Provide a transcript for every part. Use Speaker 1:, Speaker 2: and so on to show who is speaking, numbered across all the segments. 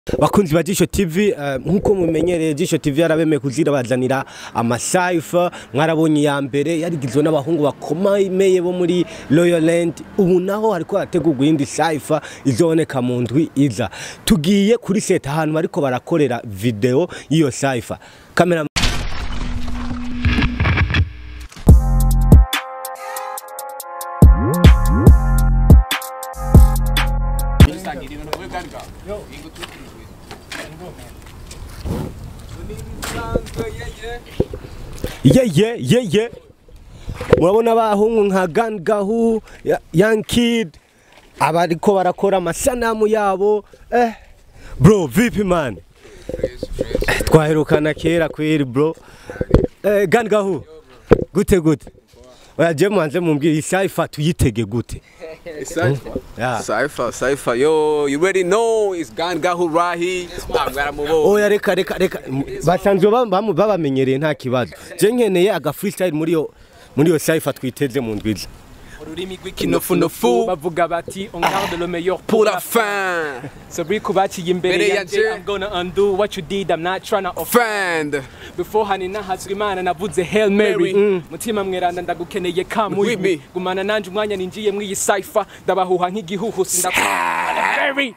Speaker 1: bakunzi ba Jisho TV eh, nkuko mumenyereye Jisho TV yarabemeye kuzira bazanira amasaifa mwarabonye ya mbere yarigizwe n'abahungu bakomeye bo muri Royal Land ubu naho hariko harategurwa iyindi saifa izoboneka mu ndwi iza tugiye kuri set ahantu bariko barakorera video y'iyo saifa kamera ye ye ye ye murabona abahungu nka Gun Gahu ya- Young Kid abariko barakora amasanamu yabo eh bro vipi man Eh, twaherukana kera kweri bro eh, Gun Gahu gute gute oya je mwanze mumbwire isaifa tuyitege gute
Speaker 2: Cypher.
Speaker 1: Yeah.
Speaker 2: Cypher, Cypher. Yo, you already know it's Gan Gahu Rahi. I'm gonna move on.
Speaker 1: oya reka reka reka basanzwe ba- bamu- babamenyereye nta kibazo je nkeneye aga freestyle muri yo muri yo saifa twiteze mu ndwiza
Speaker 3: ururimi
Speaker 2: Kinofunofu.
Speaker 3: bavuga bati on garde le meilleur
Speaker 2: Pour la fin.
Speaker 3: so buri kubaciye imbere
Speaker 2: Mbere
Speaker 3: yanje
Speaker 2: yanje.
Speaker 3: I'm gonna undo what you did I'm not trying to offend
Speaker 2: Friend.
Speaker 3: before hani nahazwe imana navuze Hail Mary
Speaker 2: Mary.
Speaker 3: mutima mweranda ndagukeneye
Speaker 2: With
Speaker 3: kamuyi
Speaker 2: me.
Speaker 3: gumana nanje umwanya ninjiye mw'iyi cipher ndabahuha nk'igihuhu Berry.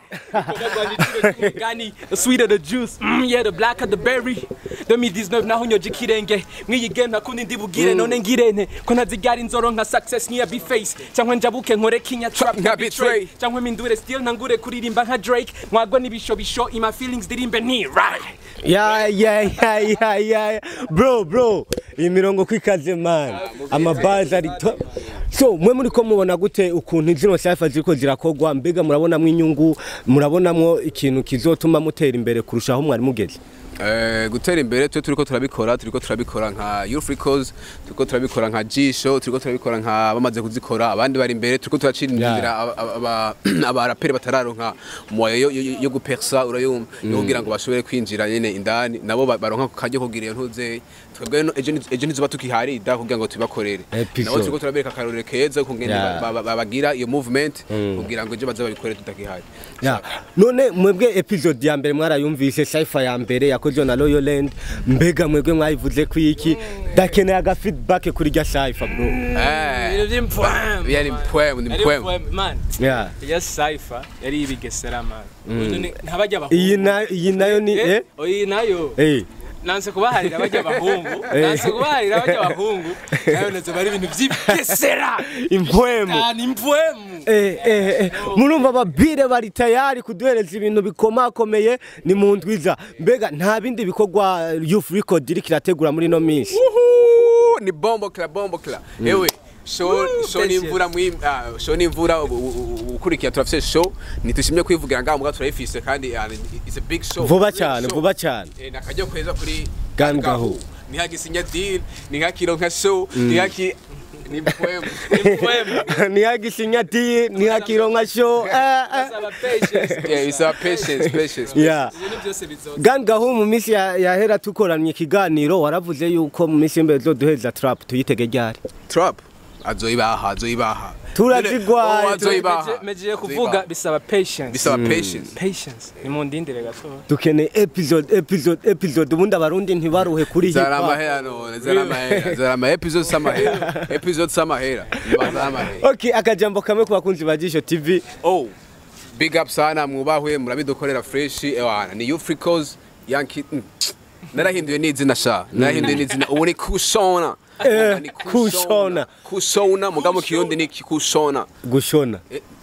Speaker 3: Gani, the sweeter the juice, mm, yeah, the blacker the berry. 2019 naho nyoje ikirenge mw'iyi game nakundi ndibugire none ngirente ko ntazigara inzoro nka success nk'iya B-Face cyangwa njabuke nkore kinya trap
Speaker 2: Nka
Speaker 3: nka
Speaker 2: Betray.
Speaker 3: betray cyangwa mpindure still ntangure kuririmba nka Drake mwagwa n'ibishobisho ima feelings dirimbe ni right
Speaker 1: ya ya ya ya ya bro bro iyi mirongo kwikaze man amabazi ari to so mwe muri ko mubona gute ukuntu zino saifa ziriko zirakogwa mbega murabonamwo inyungu murabonamwo ikintu kizotuma mutera imbere kurushaho mwari mugeze
Speaker 2: Eh, gutera imbere twe turiko turabikora turiko turabikora nka Youth Records turiko turabikora nka Jisho turiko turabikora nka bamaze kuzikora abandi bari imbere turiko turacira inzira aba- aba- abaraperi batararonka moyo yo- yo- yo gupersa urayumva yo kugira ngo bashobore kwinjira nyene indani nabo ba- baronka ku karyo kugira iyo ntuze twebwe no- ejo ni- ejo ntizuba tukiharida kugira ngo tubakorere
Speaker 1: Episode.
Speaker 2: nabo turiko turabereka akarorero keza kungene
Speaker 1: Yeah.
Speaker 2: ba- ba- ba- bagira iyo movement kugira ngo ejo baze babikore tutakihari
Speaker 1: ya none mwebwe episode ya mbere mwarayumvise saifa ya mbere yakozwe na Royal Land mbega mwebwe mwayivuze ku iki dakeneye aga feedback kuri rya saifa bro
Speaker 2: Eh,
Speaker 3: ibintu by'impoem
Speaker 2: yani poem ni poem
Speaker 3: man
Speaker 1: ya
Speaker 3: ya cipher yari ibigesera man None ntabajya abahungu
Speaker 1: iyi na iyi nayo ni eh
Speaker 3: eh iyi nayo
Speaker 1: eh
Speaker 3: nanse kubaharira bajya abahungu
Speaker 1: Eh.
Speaker 3: nanse kubaharira bajya abahungu nayo nazo bari ibintu by'ibigesera
Speaker 1: impwemu
Speaker 3: cyane impoem
Speaker 1: Eh, eh, eh. murumva ababire bari tayari kuduhereza ibintu bikomakomeye ni mu ndwiza mbega nta bindi bikorwa youth record iriko irategura muri ino minsi
Speaker 2: Uhu, ni bombo kla bombo kla ewe show show
Speaker 3: Patience.
Speaker 2: n'imvura mwi ah, show n'imvura u- u- u- ukurikira turafise show ntitushimye kwivugira ngaho muga turayifise kandi ah, it's a big show
Speaker 1: vuba
Speaker 2: Real
Speaker 1: cyane
Speaker 2: show.
Speaker 1: vuba cyane
Speaker 2: Eh, nakajya kweza kuri
Speaker 1: Gan Gahu.
Speaker 2: ni hagisinya deal ni hakiro nka show ni haki ni poem
Speaker 3: impoem
Speaker 1: ntihagisinya ati ntihakironka sho eh, eh.
Speaker 3: saba patience
Speaker 2: yeah it's a patience patience
Speaker 1: Yeah.
Speaker 3: ibintu byose bizoza
Speaker 1: Gan Gahu mu minsi ya- yahera tukoranye ikiganiro waravuze yuko mu minsi y'imbere zoduhereza trap tuyitege ryari
Speaker 2: trap azoyibaha azoyibaha
Speaker 1: Turazigwaye,
Speaker 2: Oh, azoyibaha
Speaker 3: megiye kuvuga
Speaker 2: Azoyibaha.
Speaker 3: bisaba patience
Speaker 2: bisaba patience
Speaker 3: patience ni mu ndindire gato
Speaker 1: dukeneye episode episode episode ubundi abarundi ntibaruhe kuri hip
Speaker 2: zara
Speaker 1: hop
Speaker 2: amahera none zara amahera zara ama episodes samahera episodes samahera zara amahera
Speaker 1: okay akajambo kamwe ku bakunzi ba Jisho TV
Speaker 2: oh big up sana mwubahwe murabidukorera fresh ewana ni you free cause yankee mm. narahinduye n'izina sha narahinduye n'izina ubu ni kushona
Speaker 1: Eh,
Speaker 2: Ni
Speaker 1: kushona.
Speaker 2: kushona muga mu kirundi ni kushona
Speaker 1: gushona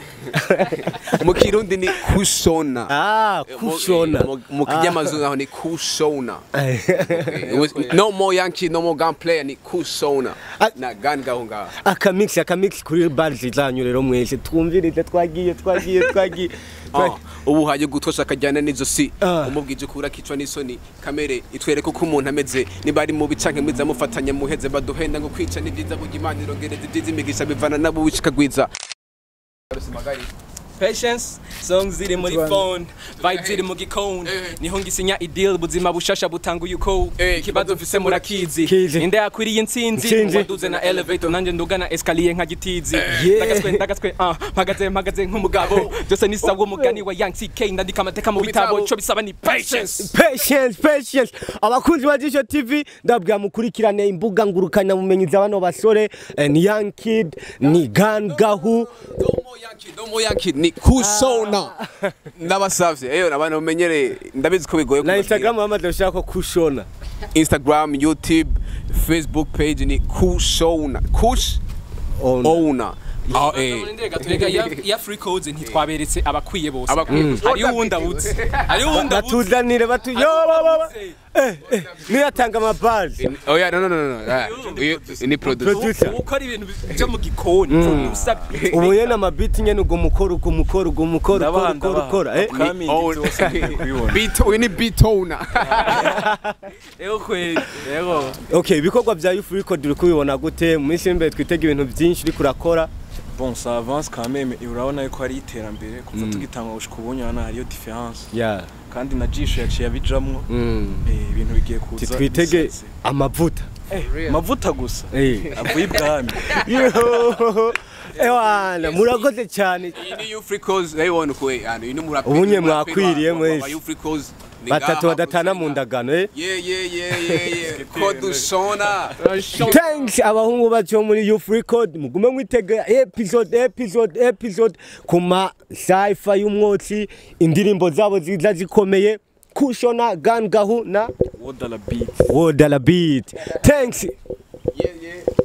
Speaker 2: mu kirundi ni kushona
Speaker 1: ah
Speaker 2: Mu-
Speaker 1: kushona
Speaker 2: mu- mu kinyamazuru naho ni kushona It was- no more yankee no more gun player ni kushona
Speaker 1: Ah.
Speaker 2: na gun gaho ngaho
Speaker 1: akamix akamix kuri bars zanyu rero mwese twumvirize twagiye twagiye twagiye
Speaker 2: Ah, ubu haje gutosha akajyana n'izosi
Speaker 1: Ah.
Speaker 2: umubwije ukura kicwa n'isoni kamere itwereka uko umuntu ameze niba ari mubi canke mwiza mufatanya muheze baduhenda ngo kwica ni byiza burya imana irongereza ibyiza imigisha bivana nabo wicikagwiza
Speaker 3: patience songs ziri muri phone vibe ziri mu gikoni niho ngisinya ideal buzima bushasha butanguye uko
Speaker 2: Eh,
Speaker 3: ikibazo mfise murakizi
Speaker 1: Kizi.
Speaker 3: inde yakwiriye intsinzi
Speaker 1: Intsinzi.
Speaker 3: waduze na elevator nanje ndugana escalier nka gitizi
Speaker 1: Yeah.
Speaker 3: ndagatswe ndagatswe ah mpagaze mpagaze nk'umugabo byose ni sawa umugani wa Young CK ndandika amateka mu bitabo
Speaker 2: bitabo.
Speaker 3: cyo bisaba ni patience
Speaker 1: patience patience abakunzi ba Jisho TV ndabwira mukurikirane imbuga ngurukana bumenyi za bano basore eh, ni Young Kid ni Gan Gahu
Speaker 2: Domo Yankee, Domo Yankee ni kusona ndabasavye eyo abantu bamenyere ndabizi ko bigoye
Speaker 1: na
Speaker 2: kubabwira.
Speaker 1: Instagram bamaze gushaka ko kushona
Speaker 2: Instagram YouTube Facebook page ni kushona kush
Speaker 1: Ona.
Speaker 2: owner ah eh
Speaker 3: Turega ya, ya free codes ntitwaberetse abakwiye bose
Speaker 2: Abakwiye bose.
Speaker 3: hariyo uwundi abutse hariyo uwundi abutse
Speaker 1: batuzanire batu yo baba eh eh niyatanga amabazi
Speaker 2: oya no no no no ah, uyu ni producer
Speaker 1: producer
Speaker 3: ukora ibintu byo mu gikoni producer
Speaker 1: ubu yena amabiti nyene ugo mukora ugo mukora ugo mukora ukora ukora ukora eh
Speaker 4: Upcoming
Speaker 2: Own-
Speaker 4: byose ngiye kubibona.
Speaker 2: beat uyu ni beat owner
Speaker 3: Ego kweli ego
Speaker 1: okay ibikorwa bya Youth Record uri kubibona gute mu minsi y'imbere twitega ibintu byinshi uri kurakora
Speaker 4: bon ça avance quand même urabona yuko hari iterambere kuva tugitanga gushika ubunye hano hariyo difference
Speaker 1: yeah
Speaker 4: kandi na jisho yaciye abijamwo
Speaker 1: mm.
Speaker 4: eh, ibintu bigiye kuza
Speaker 1: twitege
Speaker 4: bisatse.
Speaker 1: amavuta
Speaker 4: Eh, amavuta gusa
Speaker 1: eh
Speaker 4: avuye ibwami
Speaker 1: Yo, ewana murakoze cyane
Speaker 2: iyi ni you free cause urabibona uko eh, hano uyu ni umuraperi
Speaker 1: Ubunye
Speaker 2: umuraperi wa-
Speaker 1: mwakwiriye
Speaker 2: wa- wa-
Speaker 1: mwese.
Speaker 2: wa you free cause ni
Speaker 1: batatu
Speaker 2: ngaha
Speaker 1: badatana mu
Speaker 2: kuzenga.
Speaker 1: ndagano eh
Speaker 2: yeah yeah yeah yeah yeah ko dushona
Speaker 1: thanks abahungu bacu bo muri Youth Record mugume mwitega episode episode episode kuma cypher y'umwotsi indirimbo zabo ziza zikomeye kushona gan gahu na
Speaker 4: wodala beat
Speaker 1: wodala beat thanks
Speaker 2: yeah yeah